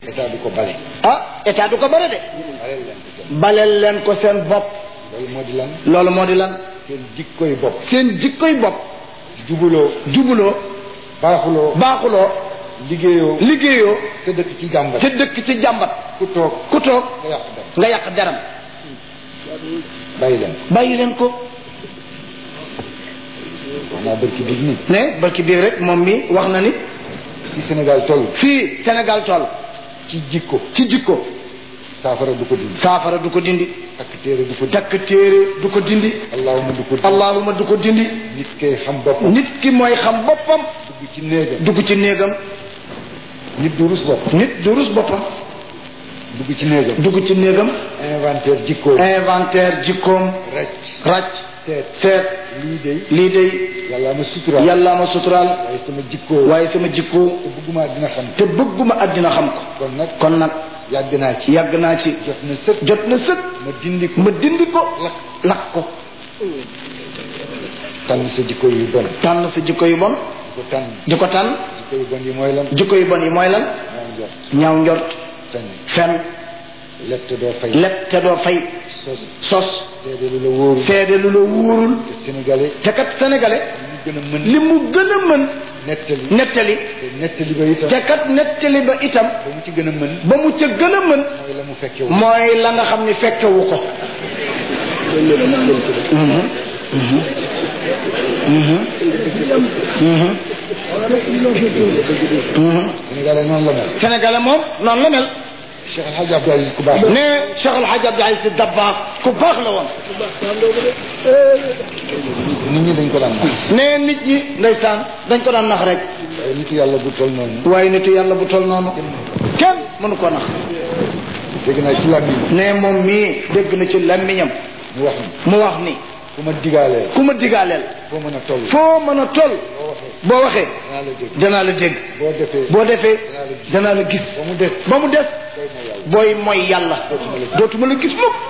état du ko bale ah état du ko bare de baleel leen ko seen baleel leen ko seen bopp loolu moo di lan loolu moo di lan seen jikkoy bopp seen jikkoy bopp jubuloo jubuloo baaxuloo baaxuloo liggéeyoo liggéeyoo te dëkk ci jàmbat te dëkk ci jàmbat ku toog ku toog nga yàq dem nga yàq deram bàyyi leen bàyyi leen ko wax naa bërki biig ni ne barki biir rek moom mi wax na ni ci Sénégal toll fii Sénégal toll ci jikko ci jikko saafara du ko dindi saafara du ko dindi takk téere du ko dindi takk téere du ko dindi allahuma du ko dindi allahuma du ko dindi nit kay xam boppam nit ki mooy xam boppam dugg ci néegam dugg ci néegam nit du rus boppam nit du rus boppam dugg ci néegam dugg ci néegam inventaire jikko inventaire jikkoom rëcc ràcc seet seet lii day lii day yàlla ma suturaal yàlla ma suturaal waaye sama jikko waaye sama jikko te bëgguma dina xam te bëgguma àddina xam ko kon nag kon nag yàgg naa ci yàgg naa ci jot na sëkk jot na sëkk ma dindi ko ma dindi ko lakk lakk ko tànn sa jikko yu bon tànn sa jikko yu bon di ko tànn di ko tànn jikko yu bon yi mooy lan jikko yu bon yi mooy lan ñaaw njort ñaaw njort fen fen lett te doo fay leb te doo fay sos sos seede lu la wóoru seede lu la wóorul te sénégalais te kat sénégalais ñu gën a mën li mu gën a mën nettali nettali te nettali ba itam te kat nettali ba itam ba mu ci gën a mën ba mu ca gën a mën mooy la mu fekke wu mooy la nga xam ni fekkewu ko Mhm. Mhm. Mhm. Mhm. Mhm. sénégalais noonu la mel sénégalais moom noonu la mel Cheikh El Hadj Abdou Aziz ku baax ne Cheikh El Hadj Abdou Aziz Sy Dabakh ku baax la woon nit ñi dañ ko daan nax ne nit ñi ndeysaan dañ ko daan nax rek waaye nitu yàlla bu toll noonu waaye nitu yàlla bu toll noonu kenn mënu ko nax dégg naa ci làmmiñ ne moom mii dégg na ci làmmiñam mu wax ni mu wax ni ku ma digaalee ku ma digaaleel foo mën a toll foo mën a toll boo waxee boo waxee danaa la dégg danaa la dégg boo defee boo defee danaa la gis ba mu des ba mu des doy na yàlla booy mooy yàlla dootuma la gis mukk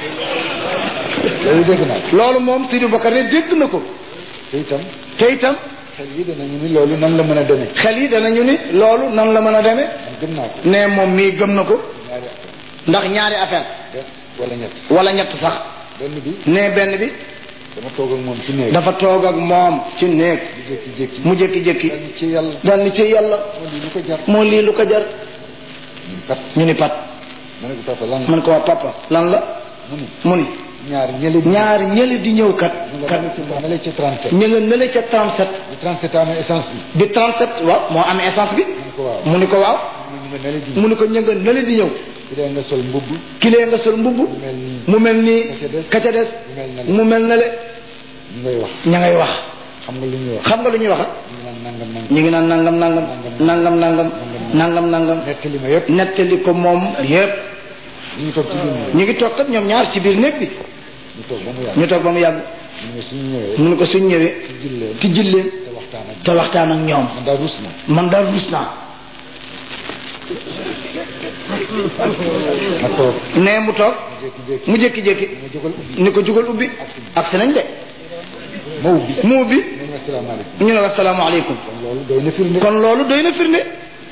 loolu dégg naa loolu moom Sidi Bakar ne dégg na ko te itam te itam xel yi danañu ni loolu nan la mën a demee xel yi danañu ni loolu nan la mën a demee man gëm naa ko ne moom mii gëm na ko ñaari affaire ndax ñaari affaire benn wala ñett wala ñett sax benn bi ne benn bi dama toog ak moom ci néeg dafa toog ak moom ci néeg di jékki-jékki mu jékki-jékki daal ni ci yàlla dal ni ci yàlla moo lii lu ko jar moo lii lu ko jar ñun kat ñu ni pat ma ne ko papa lan la man ko waa papa lan la mu ni mu ni ñaar ñële ñaar ñële di ñëw kat ñu kat nga ma lay ci 37 ñu nga nële ca 37 bu 37 amee essence bi bi 37 waaw moo amee essence bi mu ne ko waaw mu ni ko waaw mu nga nele di mu ni ko ñë nga nële di ñëw su dee nga sol mbubb kilee nga sol mbubb mu mel nii mu mel nii Ka ca des. ka ca des mu mel na le mu mel na le ñu ngay wax ña ngay wax xam nga lu ñuy wax xam nga lu ñuy wax ñu naan nangam nangam ñu ngi naan nangam nangam nangam nangam nangam nangam nettali ma yëpp nettali ko moom yépp ñu ngi toog ci biir néeg ñu ngi toog kat ñoom ñaar ci biir néeg bi ñu toog ba mu yàgg ñu toog ba mu yàgg ñu ne suñu ñëwee mu ne ko suñ ñëwee ci julleen tijjil leen te waxtaan ak te waxtaan ak ñoom man daal rus na man daal rus naa ma toog nee mu toog jékki-jékki mu jékki-jékki ma jógal ubbi ni ko jugal ubbi ak si nañ de ma ubbi mu ubbi ñu ne asalaamaaleykum ñu ne asalaamaaleykum kon loolu doy na firnde kon loolu doy na firnde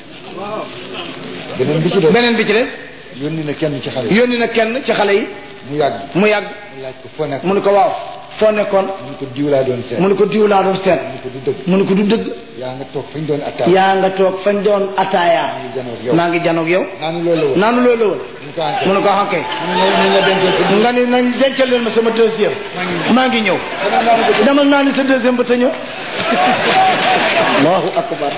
beneen bi ci def beneen bi ci des yónni na kenn ci xale yi yónni na kenn ci xale yi mu yàgg mu yàgg mu laaj ko foo nekk mu ne ko waaw foo nekkoon mu ne ko diw laa doon seet mu ne ko diw laa doon seet mu ne ko du dëgg mu ne ko du dëgg yaa nga toog fañ doon attaque yaa nga toog fañ doon ataaya maa ngi janoog yow maa ngi janoog yow naanu loolu la woon naanu loolu la woon mu ko enquête mu ne ko xankay mu ne nañ la dencal ko nga ni nañ dencal leen ma sama deuxième maa ngi ñëw demal naa ni sa deuxième ba ta ñëw allahu akbar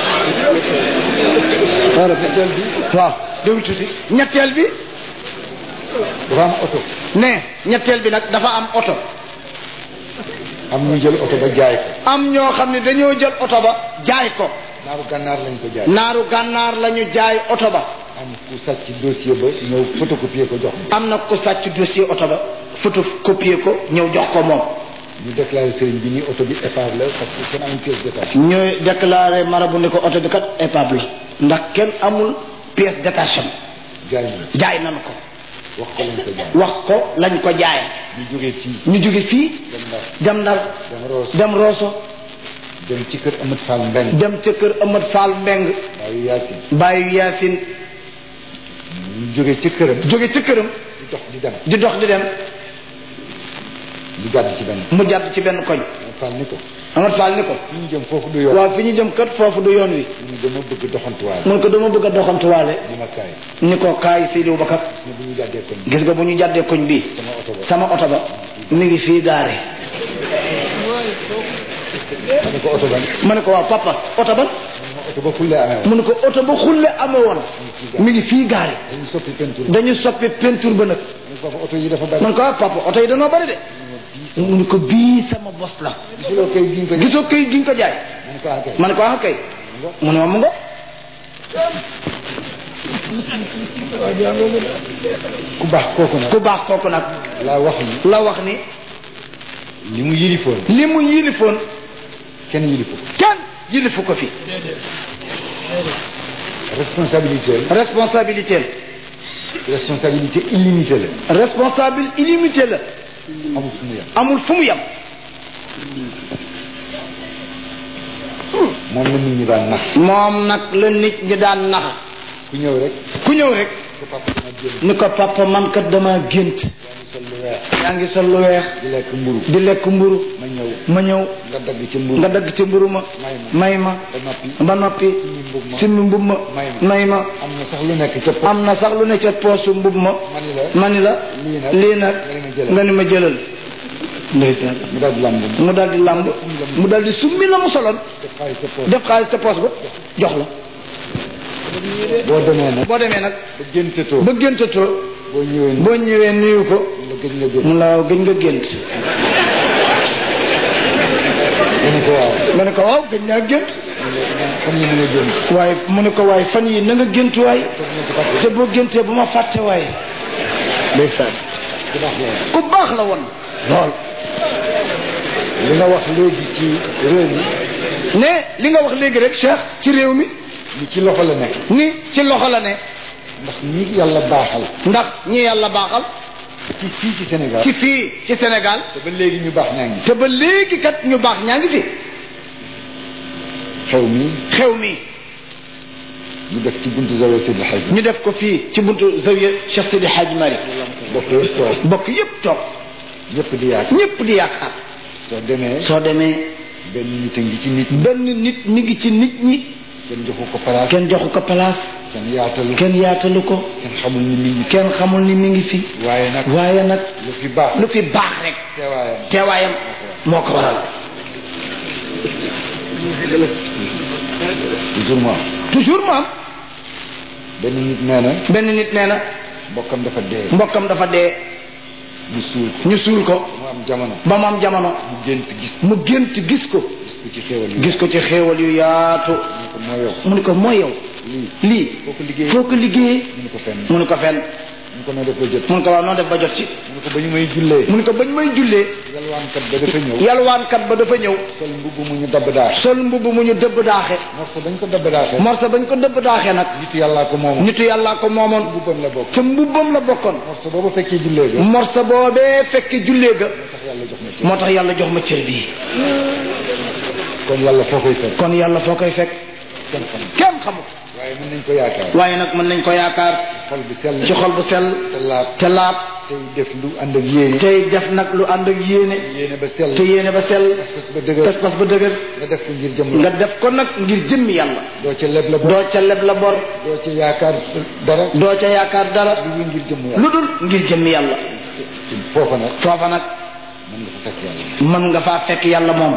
ñetteel bi waaw déglu tuuti ñetteel bi dafa am oto ne ñetteel bi nag dafa am oto am ñu jël oto ba jaay ko am ñoo xam ne dañoo jël oto ba jaay ko naaru gànnaar lañ ko jaay naaru gànnaar la ñu jaay oto ba am ku sàcc dossier ba ñëw photocopier ko jox ma am na ku sàcc dossier oto ba photocopier ko ñëw jox ko moom ñu déclaré sëriñ bi ni oto bi épave la parce que kenn amul pièce d'état ñooy déclaré marabu ni ko oto bi kat épave la ndax kenn amul pièce détachement jaay na jaay nañu ko wax ko lañ ko jaay wax ko lañ ko jaay ñu jógee fii ñu jóge fii dem Ndar dem Ndar dem Roos dem Rosso dem ci kër Amat Fall Mbeng dem ca kër Amat Fall Mbeng waaye Yaasin bàyyi Yaasin ñu jógee ci këram jóge ci këram di dox di dem di dox di dem di jàdd ci benn mu jàdd ci benn koñ Fall ni ko Amar Fall ni ko fi ñu jëm foofu du yoon waaw fi ñu jëm kat foofu du yoon wi mu ne dama bëgg doxantuwaale mun ko dama bëgg a doxantuwaale ni ma kaay ni ko kaay Seydou Bakar ne bu ñu jàddee koñ gis nga bu ñu jàddee koñ bii sama oto ba sama oto ba mi ngi fii gaare ma ne ko oto ba ma ne ko waaw papa oto ba ma oto ba fulle amee woon mu ne ko oto ba xulle amee woon mi ngi fii gaare dañu soppi peinture dañu soppi peinture ba nag ma ne ko oto yi dafa bari man ko waaw papa oto yi dañoo bari de mu ne ko bii sama bos la gisuloo kay gi ñu ko jox gisoo këy gi nga ko jaay ma ne ko ah kay ma ne ko ah kay mu ne ma mu ngo ku baax kooku nag ku baax kooku nag laa wax ni la wax ni li mu yilifoon li mu yilifoon kenn yilifu ko kenn yilifu ko fi responsabilité responsabilité responsabilité illimitée la la responsable illimité la amul fu mu yem amul fu mu yem moom la nit ñi daan nax moom nag la nit ñi daan nax ku ñëw rek ku ñëw rek ko papa dama jël ni ko papa man kat dama gént sol lu weex yaa ngi sol lu weex di lekk mburu di lekk mburu ma ñëw ma ñëw nga dagg ci mburu nga dagg ci mburu ma may ma ba noppi ba noppi mbub ma simmi mbub ma may ma. may ma am na sax lu nekk ca po am na sax lu ne ca poosu mbub ma ma ni la ma ni la lii nag lii nag nga ni ma jëlal. nga ni ma jëlal ndeysaan mu daal di lamb mu daal di làmb mu daal di summi la mu soloon def xaalis ca po def xaalis ca poos ba jox la boo demee nag boo demee nag ba géntatoo ba géntatoo boo ñëwee ni boo ñëwee nuyu ko la gëj nga génn mu la gëj nga gént mu ne ko waaw nga ne ko waaw gëj naa gént xam ni mu nga génn waaye mu ne ko waaye fan yi na nga gént waay toog na ci fàtte te boo géntee bu ma fàtte waaye ndeysaan ku baax la ku baax la woon lool li nga wax léegi ci réew mi ne li nga wax léegi rek Cheikh ci réew mi ni ci loxo la nekk ni ci loxo la ne ndax ñi yàlla baaxal ndax ñi yàlla baaxal ci fii ci Sénégal ci fii ci Sénégal te ba léegi ñu baax ñaa ngi te ba léegi kat ñu baax ñaa ngi fi xew mi xew mi ñu def ci buntu zawiya Seydi El Hadji ñu def ko fii ci buntu zawiya Cheikh Sidi Hadj Malick bokk yëpp toog bokk yépp toog ñëpp di yaakaar ñépp di yaakaar soo demee soo demee benn nit a ngi ci nit ñi benn nit mi ngi ci nit ñi kenn joxu ko place kenn joxu ko place kenn yaatalu kenn yaatalu ko kenn xamul ni mi ngi kenn xamul ni mi ngi fi waaye nag waaye nag lu fi baax lu fi baax rek teewaayam teewaayam moo ko waral toujours moi toujours mu am benn nit nee na benn nit nee na mbokkam dafa dee mbokkam dafa dee ñu suul ko ñu suul ko mu am jamono ba mu am jamono mu gént gis mu gént gis ko gis ko ci xéewal yi gis ko ci xéewal yu yaatu mu ko moo yow mu ni ko mooy yow lii lii foo ko liggéey foo ko liggéeyee mu ne ko fenn mu ni ko fenn mu ko noo def ba jot mu ni ko waaw noo def ba jot ci mu ne ko ba ñu may jullee mu ni ko bañ may jullee yalwaankat ba dafa ñëw yalwaankat ba dafa ñëw sol mbubb mu ñu dabb daax sol mbubb mu ñu dëbb daaxe morso bañ ko dabb daaxee morsa bañ ko dëbb daaxe nag nitu yàllaa ko moomoon nitu yàllaa ko moomoon mbubbam la bokk ca mbubbam la bokkoon morso boobu fekkee jullee ga morsa boobee fekke jullee ga moo tax yàlla jox ma ci moo tax yàlla jox ma cër bii kon yàlla foo koy fekk kon yàlla foo koy fekk kenn xam kenn xamul waaye mën nañ ko yaakaar waaye nag mën nañ ko yaakaar xol bi sell ci xol bu sell te laab te laab tey def lu ànd ak yéene tey def nag lu ànd ak yéene yéene ba sell te yéene ba sell pas ba dëgër pas-pas ba dëgër nga def ko ngir jëm nga la def ko nag ngir jëmmi yàlla doo ca leb la bor doo ca leb la bor doo ca yaakaar dara doo ca yaakaar dara lu dul ngir jëm yàlla lu dul ngir jëmmi yàlla foofa nag foofa nag mën nga fa fekk yàlla mën nga faa fekk yàlla moom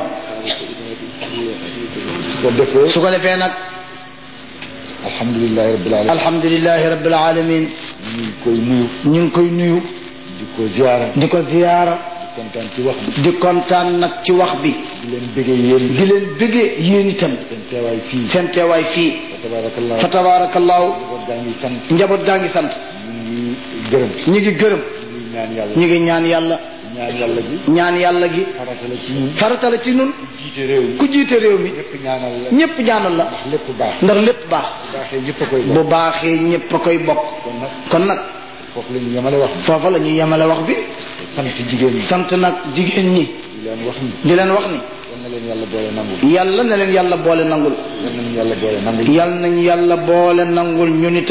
su ko defee su ko defee nag alhamdulilahi rabbil alamin alhamdulilahi rabbil alamin ñu ngi koy nuyu ñu ngi koy nuyu di ko ziara di ko ziyaara di kontaan ci wax bi di kontaan nag ci wax bi di leen bëggee yéen di leen bëggee yéen itam seen teewaay fii seen teewaay fii fa tabarakallah fa tabaarakallaahu njaboot gaa ngi sant njaboot gaa ngi sant ñu ngi gërëm ñi ngi gërëm ñu ngi ñaan yàlla ñi ngi ñaan yàlla ñaan yàlla bi ñaan yàlla gi farata la ci ñun farata la ci nun jiite réew mi ku jiite réew mi ñëpp ñaanal la ñëpp ñaanal la ndax lépp baax ndax lépp baax bu baaxee ñëpp a koy bu bokk baaxee ñëpp a koy bokk kon nag kon nag foofu la ñu yemale wax foofa la ñuy yemale wax bi sant jigéen ñi sant nag jigéen ñi di leen wax ni di leen wax ni yal na leen yàlla boole nangul yàlla na leen yàlla boole nangul yal nañu yàlla boole nangul yàlla nañ yàlla boole nangul ñun itam luñ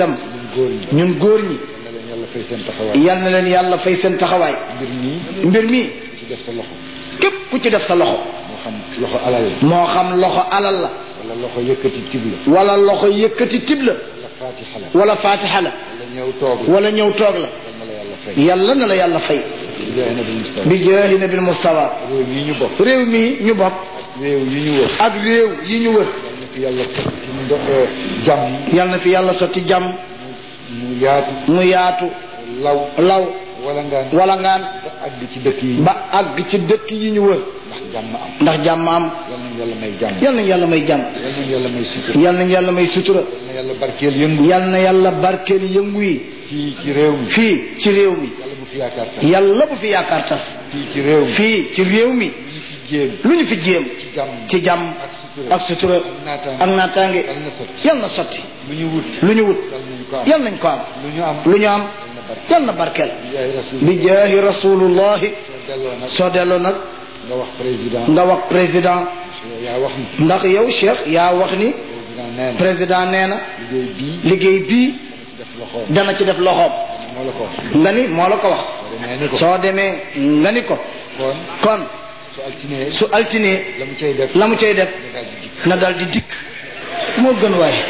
góor ñi ñun góor ñi na leen yàlla fay seen taxawaay yal na leen yàlla fay seen taxawaay mbir mii mbir mi ci def sa loxo képp ku ci def sa loxo moo xam loxo alal la moo xam loxo alal la wala loxo yëkkati tib la wala loxo yëkkati tib la wala fatiha la wala fatiha la wala ñëw toog la wala ñëw toog la yal na la yàlla fay yàlla na la yàlla fay di jaay nabi Mustafa bi jaahi nabil mustawa réew mii ñu bokk réew mi ñu bokk réew yi ñu wër ak réew yi ñu wër yal na fi yàlla teg ci ndox jàmm yal na fi yàlla sotti jàmm mu yaatu mu yaatu law law wala ngaan wala ngaan ba àgg ci dëkk yi ba àgg ci dëkk yi ñu wër ndax jàmm am ndax jàmm am yal nañu yàlla may jàmm yal na yàlla may jàmm yal nañu yàlla may sutura yal na yàlla may sutura yal na yàlla barkeel yëngu yal na yàlla barkeel yëngu yi fii ci réew mi fii ci réew mi yàlla bu fi yaakaar tax yàlla bu fi yaakaar tas fii ci réew mi fii ci réew mi ñu fi jéem lu ñu fi jéem ci jàmm ci jàmm ak sutura ak sutura naataange ak naataange yal na sotti yal na sotti lu ñu wut lu ñu wut yal nañu ko am yal nañ ko am lu ñu am lu ñu am yal na barkeel yal na barkeel yaay rasul bi jaahi rasulullahi soo delloo nag soo delloo nag nga wax président nga wax président yaa wax ni ndax yow Cheikh yaa wax ni président nee na président nee na liggéey bii liggéey bii ci def loxoom dana ci def loxoom moo la ko wax nga ni moo la ko wax soo demee ni ko soo demee nga ni ko kon kon su altinee su altinee la mu cay def la mu cay def nga daal di jikk na dal di dikk moo gën waaye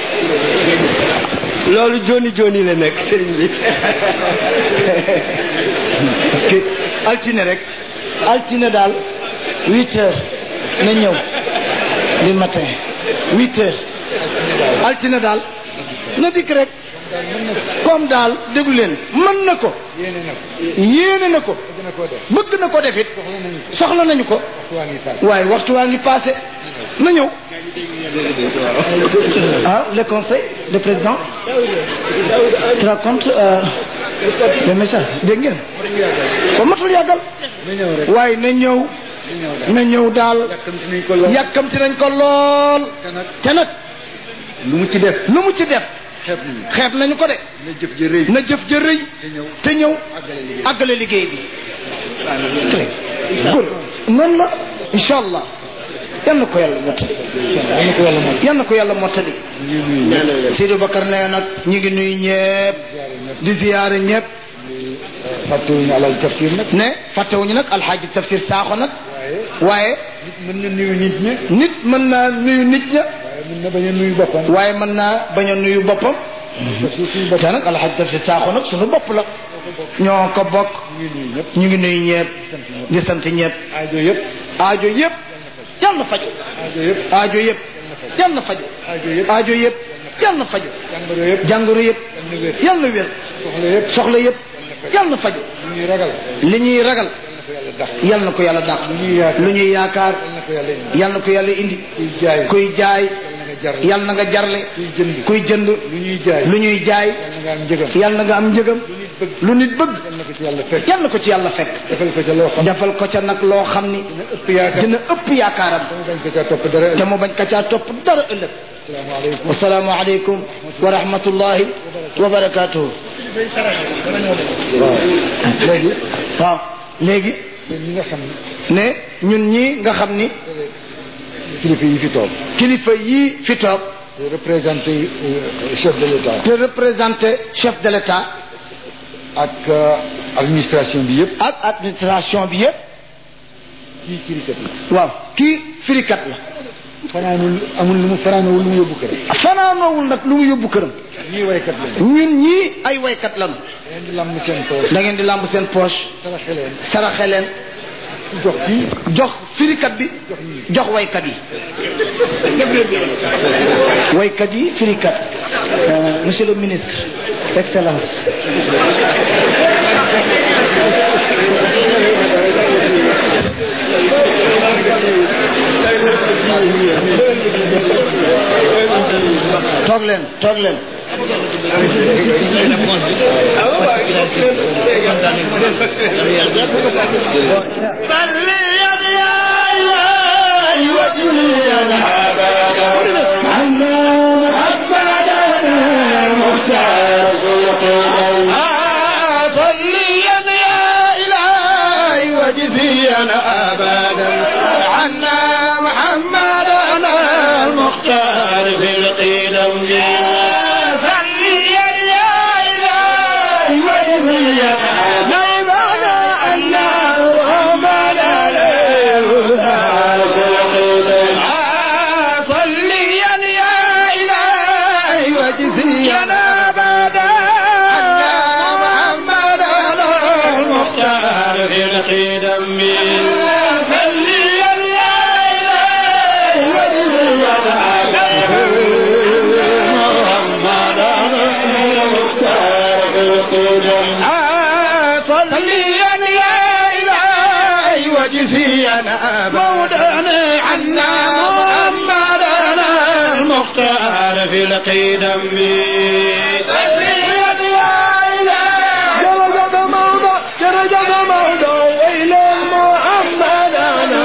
loolu joni joni la nekk sëriñ bi ki altine rek altine daal huit heures na ñëw du matin huit heures altine daal na dikk rek comme daal déglu leen mën na ko yéene na ko yéene na ko bëgg na koo def bëgg na ko def it soxla nañu ko soxla nañu ko waxtu waa ngi tàgg waaye waxtu waa ngi passé na ñëw ah le conseil le président tu racontes euh, le message dégg ngeen ba matul yàggal na ñëw rek waaye na ñëw na ñëw daal na ñëw daal yàkkamti nañ ko lool yàkkamti nañ ko lool te nag te nag lu mu ci def lu mu ci def xeeb nañu xeeb nañu ko de na jëf ji rëy na jëf ja rëy te ñëw te ñëw àggale liggéey àggale liggéey bi góor noonu la incha allah yal na ko yàlla mottali yal na ko yàlla moom yal na ko yàlla mottali ñu ngi nuyu ñëpp Seydou Bakar nee nag ñu ngi nuyu ñëpp di ziyaare ñëpp fàttewuñu alal tafsir nag ne fàttewuñu nag alxaaji tafsir saaxo nag waaye waaye nit mën na nuyu nit ñi nit mën naa nuyu nit ña waaye mën na bañ a nuyu boppam waaye mën naa bañ a nuyu boppam parce que suñu bopp te nag alxaaji tafsir saaxo nag suñu bopp la ñoo ko bokk ñu ngi nuyu ñëpp ñu ngi nuyu ñëpp di sant ñëpp aajo yëpp aajo yëpp yal na faju aajo yëpp aajo yëpp yal na faju aajo yëpp aajo yëpp yal na faju jàngoro yëpp jàngoro yëpp yal na wér yal na wér soxla yëpp soxla yëpp yal na faju lu ñuy ragal li ñuy ragal yal na ko yàlla dàq yal na ko yàlla dàq lu ñuy yaakaar lu ñuy yaakaar yal na ko yàlla indi yal na ko yàlla indi kuy jaay kuy jaay yal na nga jar yal na nga jarle kuy jënd kuy jënd lu ñuy jaay lu ñuy jaay yal na nga am njëgam yal na nga am njëgam lu nit bëgg lu nit bëgg yal na ko ci yàlla fekk yal na ko ci yàlla fekk defal ko ca loo xam defal ko ca nag loo xam ni dina ëpp yaakaar dina ëpp yaakaaram dama bañ ko ca topp dara te mu bañ ka caa topp dara ëllëg asalaamaaleykum wasalaamu aleykum wa rahmatullahi wa barakatuhu waaw léegi waaw léegi yéen ñi nga xam ne ne ñun ñi nga xam ni kilifa yi fi toog kilifa yii fi toog te représenté euh, chef de l'état te représenté chef de l'état ak euh, administration bi yëpp ak administration bi yëpp kii kilikat yi waaw kii firikat la fanaanul amul lu mu fanaanawul lu mu yóbbu kër fanaanoowul nag lu mu yóbbu këram ñii waykat lañu ñun ñii ay waykat lañu leen di lamb seen tool da ngeen di làmb seen poche saraxe leen saraxe leen jox kii jox firikat bi jox waykat yi waykat yi firikat Euh, monsieur le ministre excellence toog leen toog leen صليا يا إلهي وجزينا مولانا عنا محمدنا المختار في القدم صليا يا إلهي جرجب موضع جرجب موضع وإلى محمدنا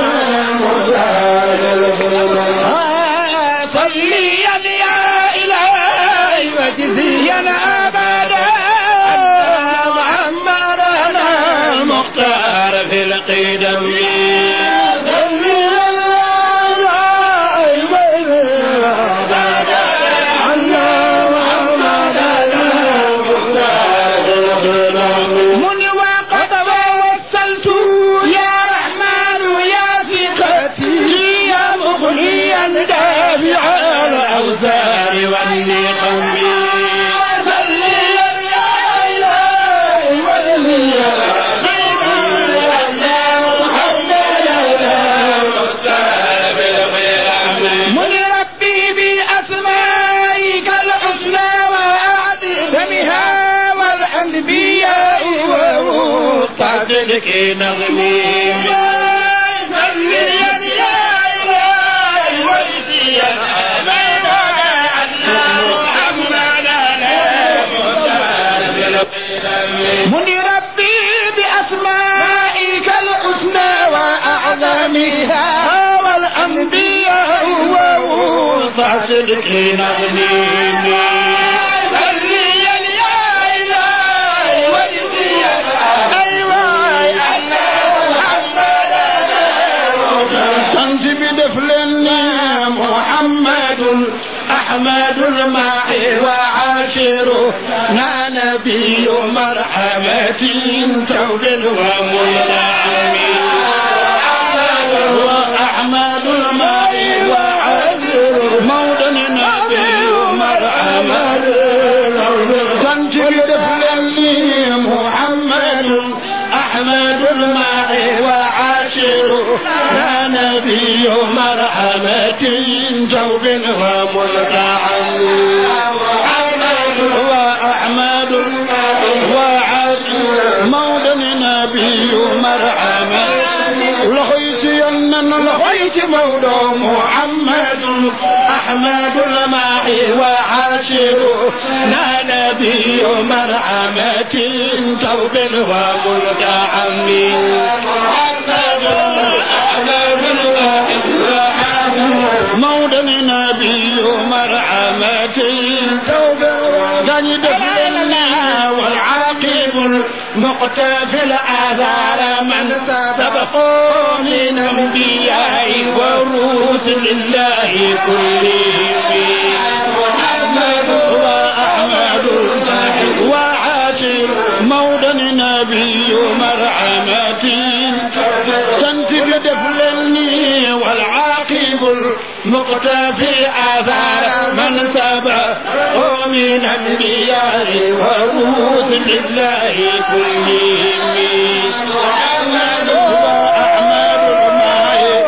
صليا يا إلهي وجزيا أبدا محمدنا المختار في القدم من وقد وصلت يا رحمن يا ثقتي يا مغنيا دافع الاوزار والنقم من ربي بأسمائك الحسنى وأعظمها والأنبياء ومصطفى نغمي من ربي بأسمائك الحسنى وأعظمها والأنبياء ومصطفى نغمي تنزي بدفلني محمد أحمد الماحي وعاشره نا نبي مرحمة توب ومنعم وأحمد الماحي وعاشره مولا نبي مرحمة تنزي بدفلني محمد أحمد الماحي وعاشره يا نبي مرحمة جوب وملتعم وأحمد وعاشر مولى نبي مرحمة لخيت ينن لخيت مولى محمد أحمد الماحي وعاشر نا نبي مرحمة توب وملتعم مولى نبي مرحمة دني دفلنا والعاقب المقتفي الآثار من سبقوا من أنبياء ورسل الله كلهم محمد وأحمد وعاشر مولى النبي مرحمة تنتج دفلني والعاقب المقتفي آثار من سبق من أنبياء ورسل الله كلهم محمد وأحمد الماء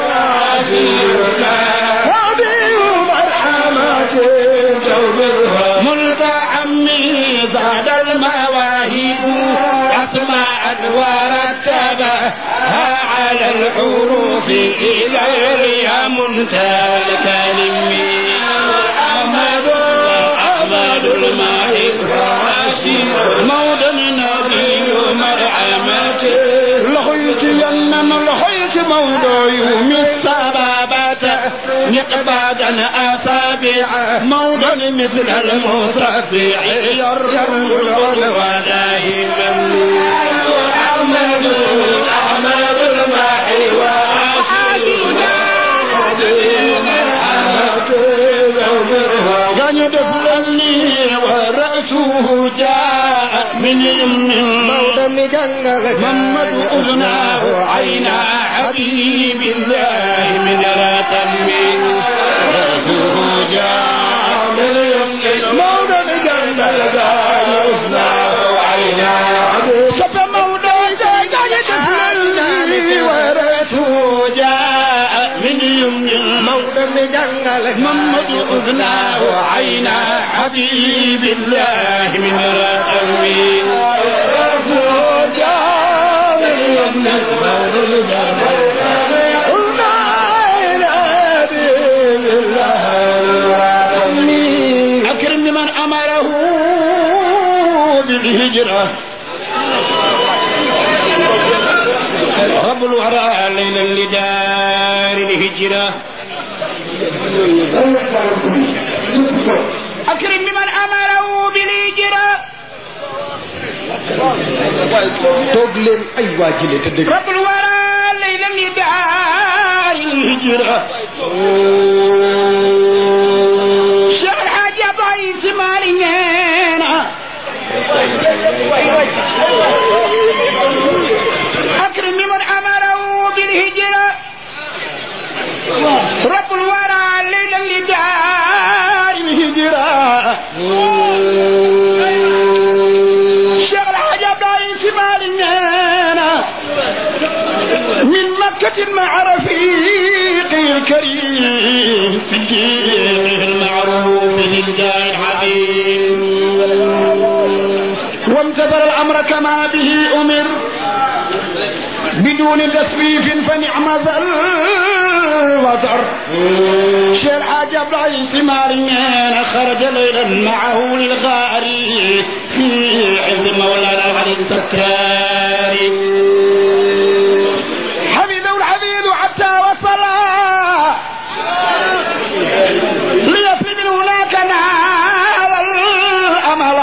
ملتعمي بعد المواهب أسماء ورتبها على الحروف إلى يا منتهى الكلم أحمد أحمد الماهب موضع النبي مرحمة لخيت يمن لخيت موضع يوم السبابة نقبادا أصابع موضع مثل المصرفع يرجم ودائما محمد أحمد الماحي كان يدفلني ورأسه جاء من يمن محمد أذناه عينا حبيب الله من رتم رأسه جاء من يمن مولى مجنة أذناه عينا شف مولى كان يدفلني ورأسه جاء من يمن مولى محمد أذناه عينا حبيب الله من رتم بالهجرة رب الورى ليلا لدار الهجرة أكرم بمن أمره بالهجرة toog leen ay waa jële te dëgg رب الورى ليلا لدار الهجرة شيخ الحاج أبو عيسى مالينا أكرم بمن أمره بالهجرة رب الورى ليلا لدار الهجرة شيخ الحاج أبو عيسى مالينا من مكة مع رفيقي الكريم في الدين المعروف للجاه العظيم وامتثل الأمر كما به أمر بدون تسويف فنعم ذا الوتر شيخ حاج عبد العزيز ماريان خرج ليلا معه للغار في عز مولانا علي السكاري حفظه الحفيظ حتى وصل ليصل من هناك نال الامل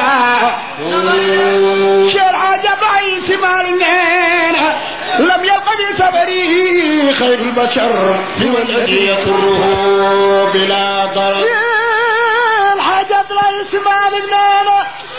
شيخ حاج عبد العزيز ماريان لم يلق في سفره خير البشر سوى الذي يسره بلا ضرر الحاجات لا يسمع لبنانا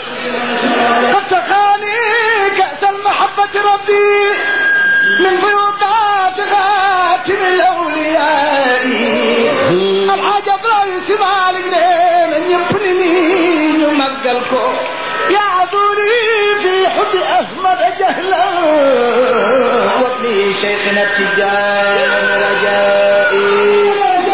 فاتخاني كأس المحبة ربي من فيوضات خاتم الأولياء الحاجات لا يسمع لبنانا يبني يمقلكم يا عذوري في حب أحمد جهلا وابني شيخنا التجار رجائي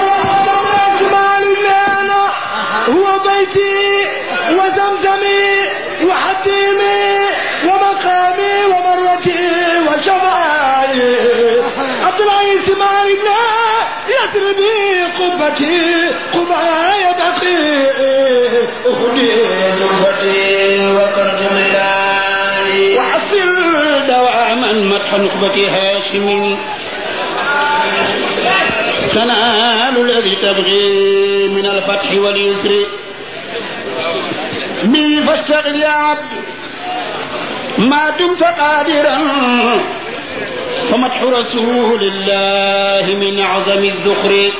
هو بيتي وزمزمي وحتيمي ومقامي ومرتي وشفاعي عبد العزيز مالنا يدربي قبتي قبايا دقي أخدي جبتي وقرد ملالي وحصل دواما مدح نخبة هاشم تنال الذي تبغي من الفتح واليسر بي فاشتغل يا عبد ما دمت قادرا فمدح رسول الله من أعظم الذخر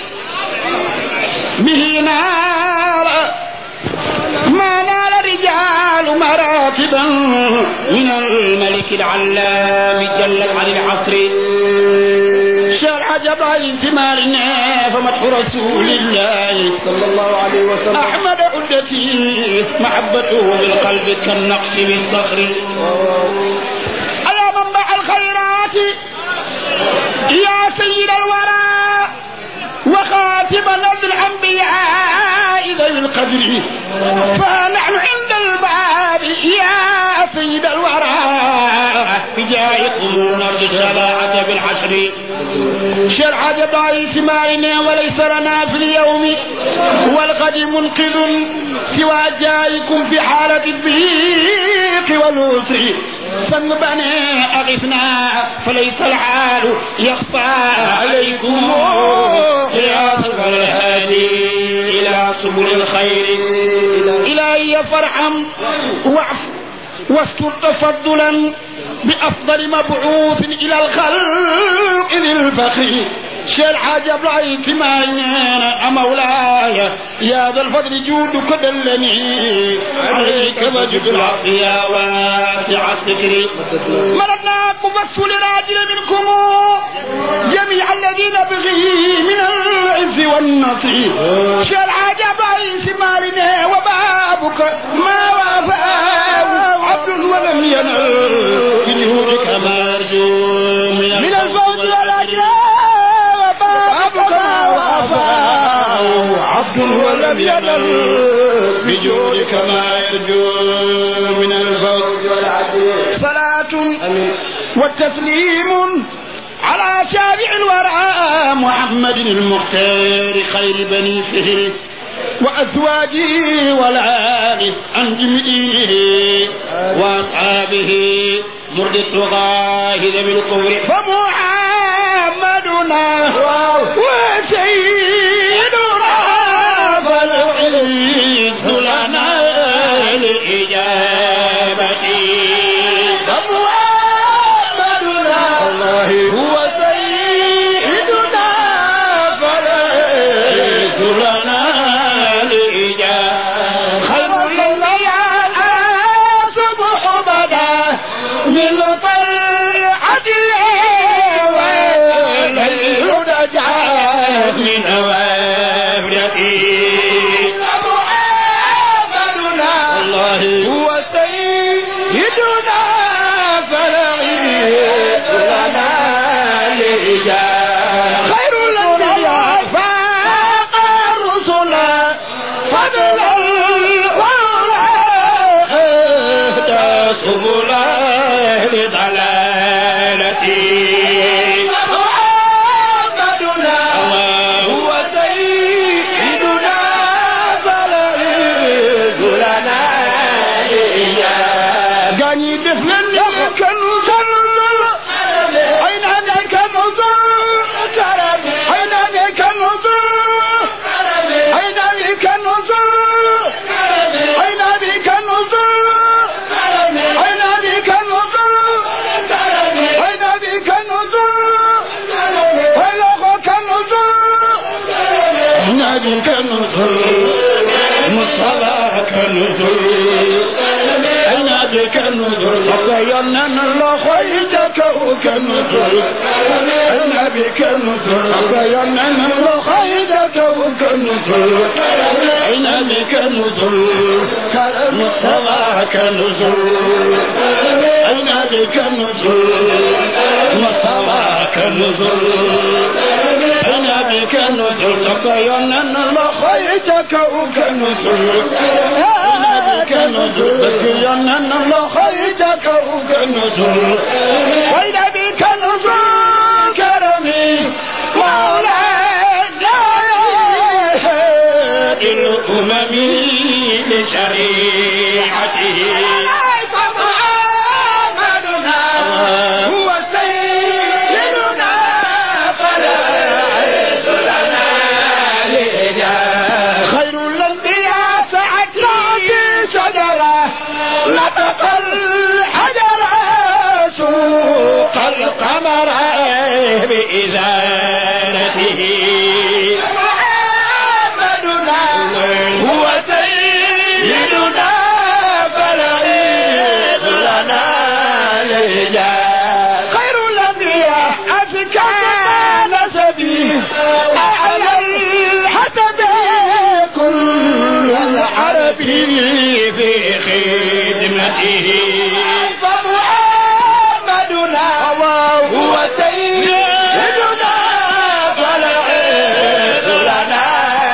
به نال ما نال الرجال مراتبا من الملك العلام جل عن العصر شرع جبل ثمارنا فمدح رسول الله صلى الله عليه وسلم أحمد عدتي محبته بالقلب كالنقش بالصخر أيا منبع الخيرات يا سيد الورى وخاتم نبي الأنبياء ذوي القدر فنحن عند الباب يا سيد الورى بجاهكم نرجو الشفاعة بالحشر شرع ضعيف مالنا وليس لنا في اليوم والغد منقذ سوى جائكم في حالة الضيق والعسر فنبنى أغثنا فليس الحال يخفى عليكم يا سفر الهادي إلى سبل الخير إلهي فارحم واعف واستر تفضلا بأفضل مبعوث إلى الخلق ذي الفخر شيل حاجة بعيد ما ينانا مولاي يا ذا الفضل جودك دلني عليك وجد العافية واسع الستر ملكنا مبسل راجل منكم جميع الذين بغي من العز والنصر شيل حاجة بعيد مالنا وبابك ما وافاه عبد ولم ينل بجهودك ما أرجو من, من الفوز والأجر وبابك ما وافاه عبد ولم ينل بجودك ما يرجو من الفوز والعدل صلاة والتسليم على شافع الورى محمد المختار خير بني فهره وأزواجه والآل عن جميله وأصحابه مرد الطغاه ذوي الكفر فمحمدنا وسيدنا فالعز لنا الإجابة فمحمدنا الله هو سيدنا فالعز لنا الإجابة خير الليال صبح بدا من طلعته والليل نجا من أوابرته محمدنا الله هو سيدنا فلعيد لنا الإجابة خير الأنبياء فاق الرسل فضلا ولا سبل لضلالتي محمدنا الله هو سيدنا فلعيد لنا الإجابة قاني بفلن كنزل أين ذاك النظر أين ذاك النظر أين ذاك النظر أين ذاك النظر أين ذاك النظر أين ذاك النظر أين أخوك النظر أين ذاك النظر مصطفى كالنظر أين ذاك النظر صفينا الله خيرك وكالنظر أين بك النظر صفينا الله خيرك وكالنظر أين بك النظر مصطفى كالنظر أين بك النظر مصطفى كالنظر أين بك النظر صفينا الله خيرك وكالنظر أين بك النظر صفينا الله خيرك وكالنظر أين بك النظر كرمي مولانا الأمم لشريعته هو سيدنا فلا عز لنا لجاه خير الأنبياء سعت رأسي شجرة نطق الحجر سوق القمر بإزالته محمدنا هو سيدنا فلعيد لنا لجاه خير الأنبياء أزكى نسبي أعلى الحسب كل العرب في خدمته فمحمدنا هو سيدنا فلعيد لنا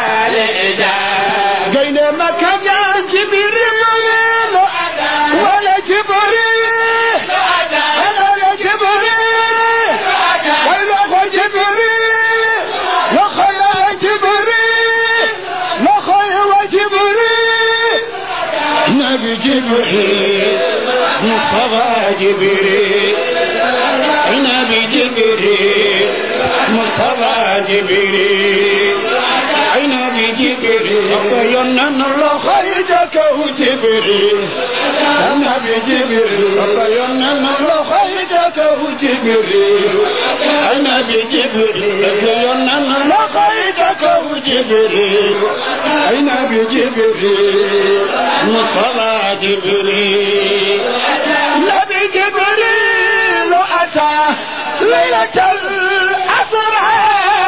لجاه قين مكة جبريل ولا جبريل ولا جبريل ولا جبريل وخيا جبريل وخيا وجبريل نبي جبريل مصطفى جبريل نبي جبريل مصطفى جبريل نبي جبريل صفينا الله خيرك وجبريل نبي جبريل صفينا الله خيرك وجبريل نبي جبريل صفينا الله خيرك وجبريل نبي جبريل مصطفى جبريل نبي جبريل أتى ليلة الأسرى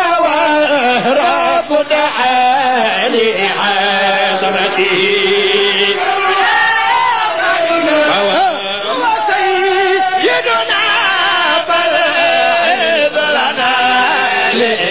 وهرب دعا لحضرته هو سيدنا فالعيد لنا